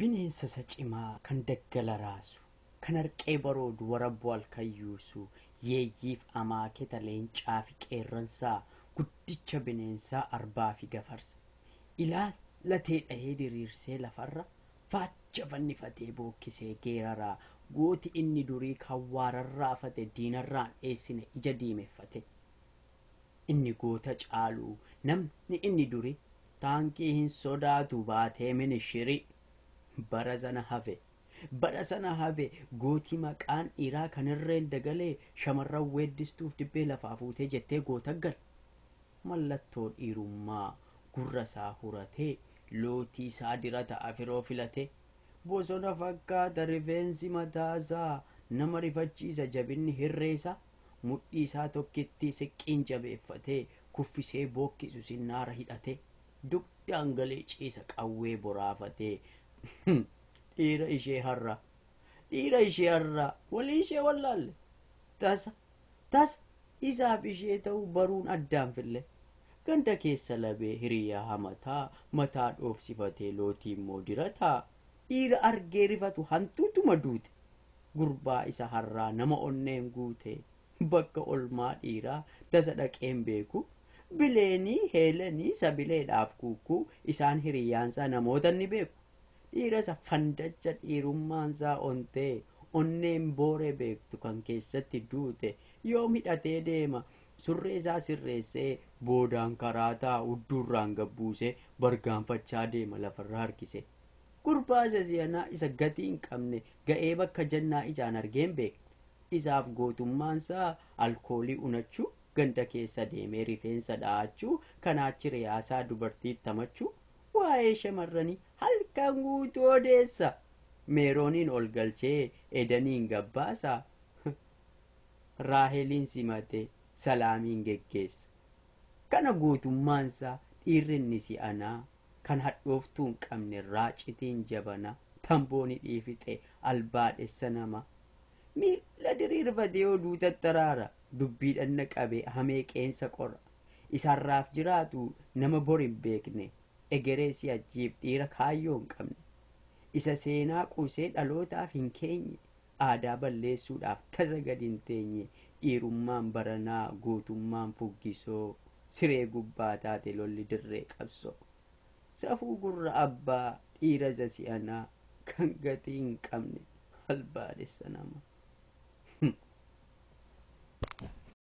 bineensa isa cimaa kan daggala raasu kan harqee baroodu waraboo halkayyuusu yeeyyiif amaaketa leencaa fi qeerransaa guddicha bineensaa arbaa fi gafarsa ilaal latee dhahee diriirsee lafarra faacha fannifatee bookkisee geeraraa gooti inni durii kan waararraa fate diinarraan dheessine ija diimeffate inni goota caaluu namni inni durii taankii hin sodaatu baatee minishiri bara sana hafe bara sana hafe gootii maqaan dhiiraa kan irreen dagalee shamarran weeddistuuf dibbee lafaa fuutee jettee goota gal mallattoo dhiirummaa gurra isaa huratee lootii isaa dirata afiroo filate bosona fakkaata rifeensi mataasaa nama rifachiisa jabinni hirreessa mudhii isaa tokkitti siqqiin jabeeffatee kuffisee bookkisu sinnaara hidhate dugdaan galee ciisa qawwee boraafatee dhiira ishee har'a dhiira ishee har'a walii ishee wallaalle tasa tasa isaaf ishee ta'u baruun addaan fille ganda keessa labee hiriyaa hamataa mataa dhoofsifatee lootii immoo dirataa dhiira argee rifatu hantuutuma duute gurbaa isa har'aa nama onneen guute bakka olmaa dhiiraa tasa dhaqeen beeku bileenii heelanii sabileedhaaf kuukuu isaan hiriyaansaa namoota ni beeku dhiirasa fandacha dhiirummaansaa ontee onneen boore beektu kan keessatti duute yoo hidhatee deema surree isaa sirreessee boodaan karaa ta'a udduurraan gabbuusee bargaanfachaa deema lafarra harkise gurbaa isa si'anaa isa gatii hin qabne ga'ee bakka jannaa ijaan argeen beekne isaaf gootummaansaa alkoolii unachuu ganda keessa deemee rifeensa dha'achuu kanaachi riyaasaa dubartii tamachuu waa'ee shamarranii halkan guutuu odeessa meerooniin ol galchee edaniin gabbaasa raaheliin simate salaamiin geggeessa kana gootummaansaa dhiirrinni si'anaa kan hadhooftuu hin qabne raacitiin jabana tambooni dhiifixe albaadhessa nama miila diriirfatee oduu tattaraara dubbii dhanna qabee hamee qeensa qora isaarraaf jiraatu nama bor hin beekne egeree si'achiif dhiira kaayyoo hin qabne isa seenaa qusee dhalootaaf hin keenye aadaa balleessuudhaaf tasa gad hin teenye dhiirummaan baranaa gootummaan fuggisoo siree gubbaa taate lolli dirree qabsoo safuu gurra abbaa dhiira isa si'anaa kan gatii hin qabne albaadhessa nama